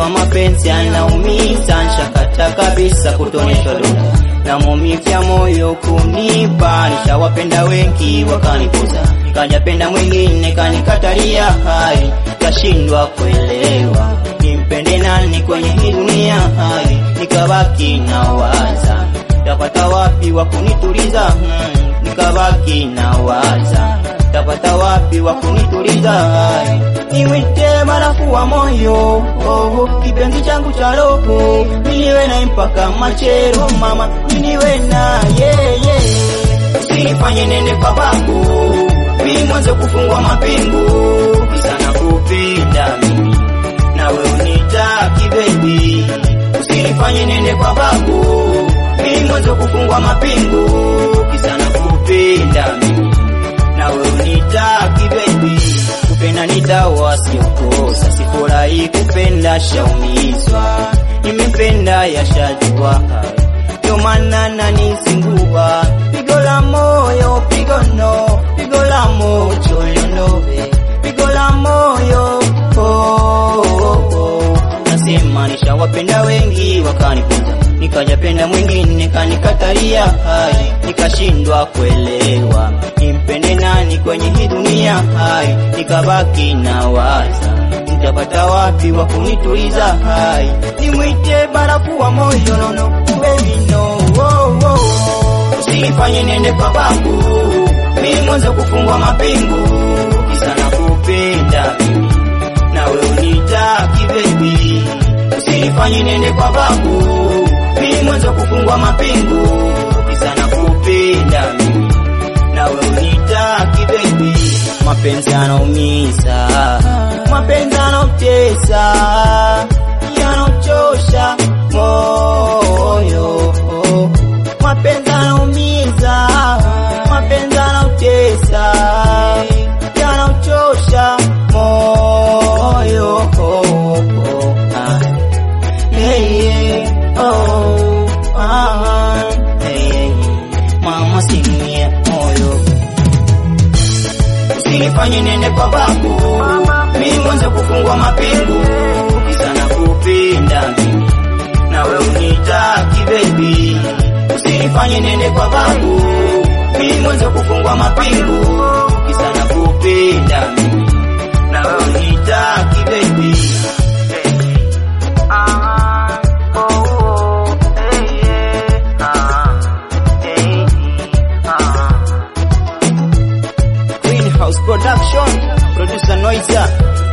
Kama mapenzi yanaumiza, nshakata kabisa kutoneshwa donda na maumivu ya moyo kunipa. Nishawapenda wengi wakanipuza, kajapenda mwingine kanikatalia, hai kashindwa kuelewa nimpende nani kwenye hii dunia, hai nikabaki na waza tapata wapi wa kunituliza, hmm, nikabaki na waza tapata wapi wa kunituliza, hai niwite barafu wa moyo oh, kipenzi changu cha roho niliwe na mpaka machero mama niliwe na yeah, yeah. Usinifanye nende kwa babu mimi mwanzo kufungwa mapingu kisa na kupenda mimi nawe unitaki baby usinifanye nende kwa babu mimi mwanzo kufungwa mapingu kisa na kupenda mimi nawe unitaki baby kupenda ni dawa siokosa sifurahi kupenda shaumizwa nimependa yashajua ndio maana nanizingua pigo la moyo pigo no pigo la moyo liondoe pigo la moyo oh, oh, oh. nasema nishawapenda wengi wakanipuza nikajapenda mwingine kanikatalia hai nikashindwa kuelewa nimpende nani kwenye hii dunia hai nikabaki na waza nitapata wapi wa kunituliza hai nimwite barafu wa moyo nono baby no oh, oh. usinifanye nende kwa babu mimi mwanzo kufungwa mapingu kisa na kupenda mimi nawe unitaki baby usinifanye nende kwa babu mimi mwanzo kufungwa mapingu kisa na kupenda mimi nawe unitaki baby mapenzi yanaumiza mapenzi yanautesa yanachosha moyo mapenzi yanaumiza mapenzi yanautesa yanachosha moyo ah. Hey, yeah, oh, ah, hey, mama simie moyo usinifanye nende kwa babu mimi mwanzo kufungwa mapingu kisa na kupenda mimi nawe unitaki baby usinifanye nende kwa babu mimi mwanzo kufungwa mapingu kisa na kupenda mimi nawe unitaki baby Greenhouse Production, producer Noiza,